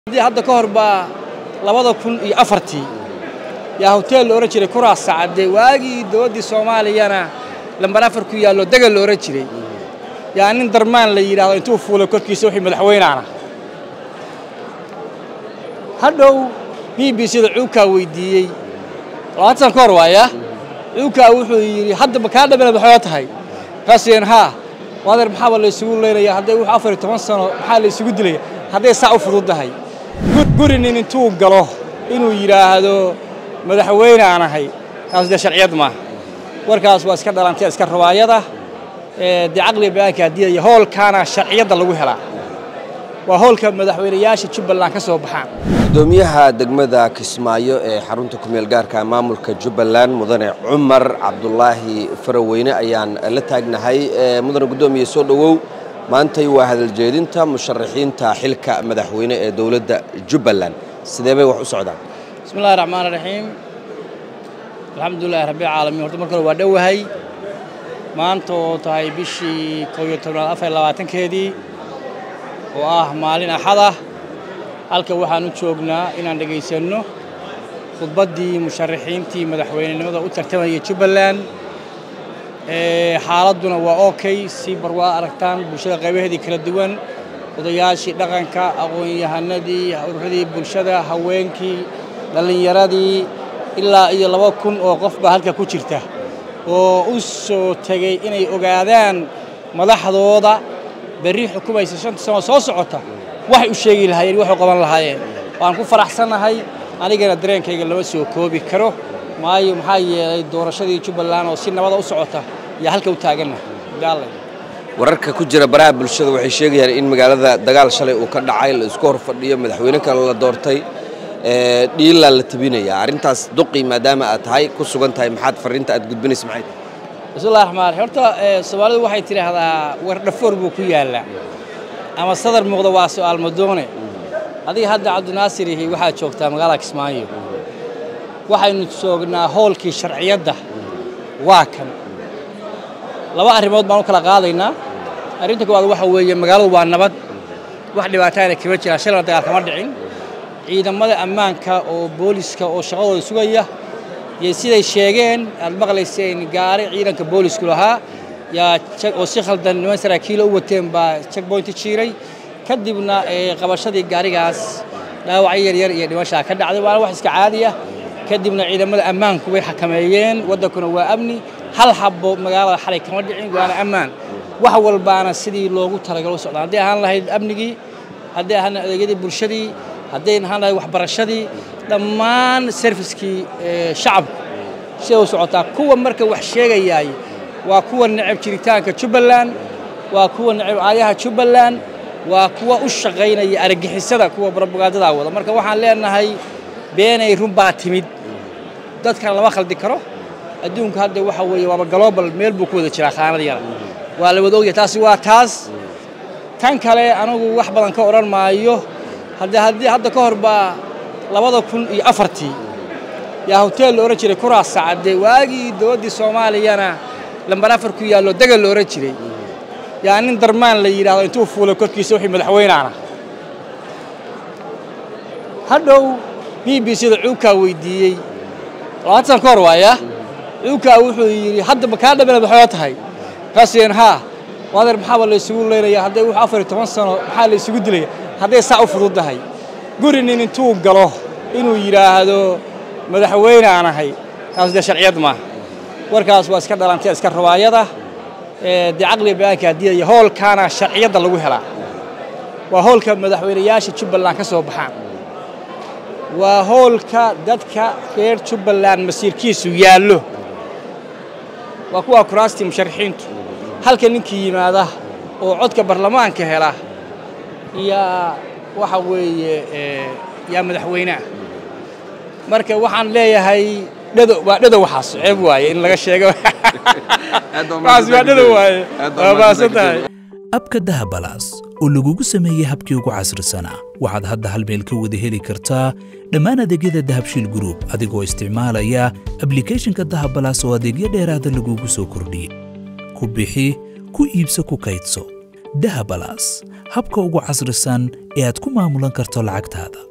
hadda ka hor baa labada kun iyo afartii yaa hoteel la odhan jiray kuraas sacade waagii dowladdii soomaaliyana lambar afar ku yaallo degal la odhan jiray yaa nin darmaan la yidhaahdo intuu fuulay korkiisa wixii madaxweynaana hadhow b b c da cuukaa weydiiyey labaatan san ka hor waaya cuukaa wuxuu yidhi hadda ma kaa dhamina maxoo tahay markaasuyeen haa waadeer maxaaba la isugu leynaya hadday wuxuu afar iyo toban sano maxaa la isugu dilaya hadday saa u fududdahay guri nin intuu galo inuu yidhaahdo madaxweyne aan ahay taas dee sharciyad maaha warkaas waa iska dhalantay iska rawaayada dee caqliga bayaanka hadiyaya hoolkaana sharciyadda lagu helaa waa hoolka madaxweynayaasha jubbaland ka soo baxaan gudoomiyaha degmada kismaayo ee xarunta kumeel gaarka maamulka jubbaland mudane cumar cabdulaahi faraweyne ayaan la taagnahay mudane gudoomiye soo dhowow maantay waa hadaljeedinta musharaxiinta xilka madaxweyne ee dowladda jubbaland sidee bay wax u socdaan bismi illahi raxmaan raxiim alxamdulilahi rabbilcaalamiin horta marka hore waa dhowahay maanta oo tahay bishii kow iyo tobnaad afar iyo labaatankeedii oo ah maalin axad ah halka waxaan u joognaa inaan dhegaysanno khudbaddii musharaxiintii madaxweynenimada u tartamayay jubbaland xaaladduna waa okay si bar waa aragtaan bulshada qaybaheedii kala duwan odayaashii dhaqanka aqoon-yahanadii ururadii bulshada haweenkii dhallinyaradii ilaa iyo laba kun oo qof baa halka ku jirta oo u soo tegey inay ogaadaan madaxdooda berri xukumaysa shanta sano soo socota waxay u sheegi lahaayeen waxay qaban lahaayeen waan ku faraxsannahay anigana dareenkayga lama soo koobi karo maayo maxaa yeelay doorashadii jubbaland oo si nabada u socota yaa halka u taaganna gaallay wararka ku jira baraha bulshada waxay sheegayaan in magaalada dagaal shalay uu ka dhacay la isku hor fadhiyo madaxweyne kale la doortay dhiilaa la tabinaya arrintaas duqi maadaama aad tahay ku sugan tahay maxaad farriinta aad gudbinaysa maxay tahay bismillahi raxmaan raxiim horta soomaalidu waxay tidhaahdaa war dhafoor buu ku yaallaa ama sadar muuqda waa su'aal madoone adiga hadda cabdinaasir ihi waxaad joogtaa magaalada kismaayo waxaynu joognaa hoolkii sharciyadda waa kan laba arrimood baan u kala qaadaynaa arrinta koowaad waxa weeye magaaladu waa nabad wax dhibaataana kama jiraan shalana dagaal kama dhicin ciidamada ammaanka oo booliska oo shaqadooda sugaya iyo siday sheegeen aad maqlayseen gaari ciidanka boolisku lahaa yaa oo si khaldan niman saraakiilo u wateen baa checkpointi jiiray kadibna qabashadii gaarigaas dhaawacyo yaryar iyo dhimashaa ka dhacday waana wax iska caadi ah kadibna ciidamada ammaanku way xakameeyeen waddankuna waa amni hal habbo magaalada xalay kama dhicin waana ammaan wax walbaana sidii loogu talagalo u socdaan hadday ahaan lahayd amnigii hadday ahaan lahayd adeegyadii bulshadii hadday ahaan lahayd waxbarashadii dhammaan serviskii shacabku siday u socotaa kuwa marka wax sheegayaay waa kuwa necab jiritaanka jubbaland waa kuwa necab aayaha jubbaland waa kuwa u shaqaynaya argagixisada kuwa barbogaadadaa wada marka waxaan leenahay beenay run baa timid dadkana lama khaldi karo adduunku hadda waxa weeye waaba global meel buu ku wada jiraa khaanad yara waa la wada ogyahay taasi waa taas tan kale anigu wax badan ka odhan maayo haddii hadda ka hor baa labada kun iyo afartii yaa hoteel la odhan jiray kuraas sacade waagii dowladdii soomaaliyana lambar afar ku yaallo degal la odhan jiray yaa nin darmaan la yidhaahdo intuu fuulay korkiisa wixii madaxweynaana hadhow b b c da cuukaa weydiiyey labaatan san ka hor waaya cuukaa wuxuu yidhi hadda ma kaa dhamina maxoo tahay markaasuyeen haa waadeer maxaaba la isugu leynaya hadday wuxuu afar iyo toban sano maxaa la isugu dilaya hadday saa u fududdahay guri nin intuu galo inuu yidhaahdo madaxweyne aan ahay taas dee sharciyad maaha warkaas waa iska dhalantay iska rawaayada dee caqliga bayaanka hadiyaya hoolkaana sharciyadda lagu helaa waa hoolka madaxweynayaasha jubbaland ka soo baxaan waa hoolka dadka reer jubbaland masiirkiisu yaallo waa kuwaa kuraastii musharaxiintu halka ninkii yimaada oo codka barlamaanka hela yaa waxa weeye yaa madaxweyneah marka waxaan leeyahay dhado waa dhado waxaas ceeb waaye in laga sheego waxaas waa dhado waaye waa maasan tahay abka dahabalaas oo lagugu sameeyey habkii ugu casrisanaa waxaad hadda hal meel ka wada heli kartaa dhammaan adeegyada dahabshiil gruub adigoo isticmaalaya ablikhethonka dahabalaas oo adeegyo dheeraada lagugu soo kordhiyey ku bixi ku iibso ku kaydso dahabalas habka ugu casrisan ee aad ku maamulan karto lacagtaada